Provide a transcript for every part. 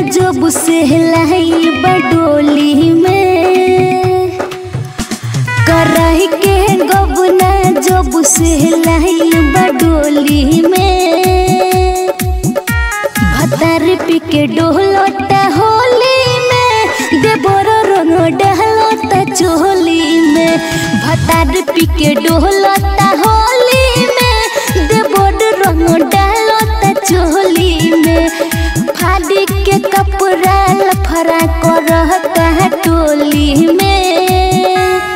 जब से लाई बडोली में कराही के गबना जब से लाई बडोली में भतार पी के डोलता होली में देवर रंग डहलता चोली में भतार पी के डोलता होली में देवर रंग डहलता चोली में फाड़ी के कपड़ा लफरा करता टोली में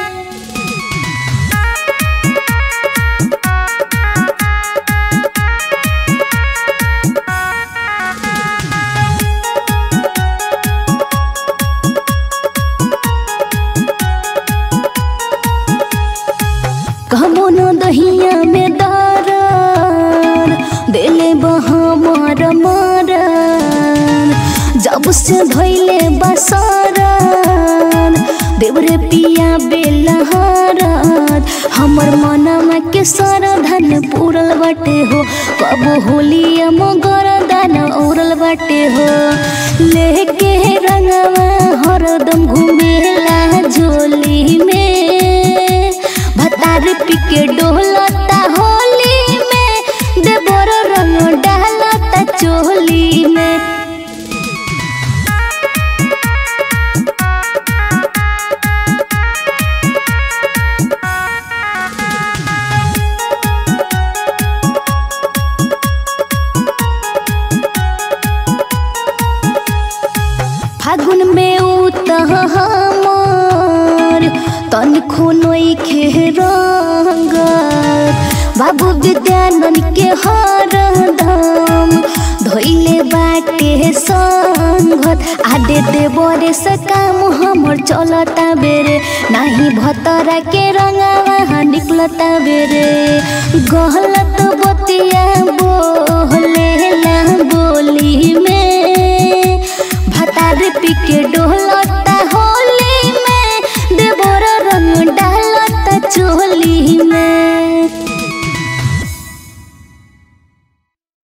कमनो दहिया में दरन देले बहमर मरन जब से धैले बसरन देवरे पिया बेलहरन हमर मनवा के सरधन पूरल बाटे हो कब होलिया मगर दान उड़ल बाटे हो लेके रंगवा हरदम घुमेला झोली में भतार पिके डोलता होली में देवर रंग डालता चोली में फागुन में उत हमर तनिको नइखे रंग बाबू विद्यानंद के हरदम धोइले बाटे संगत आडे देवरे से काम हमर चलता बेरे नाही भतरा के रंगवा निकलता बेरे गहलत बतिया बोले बोली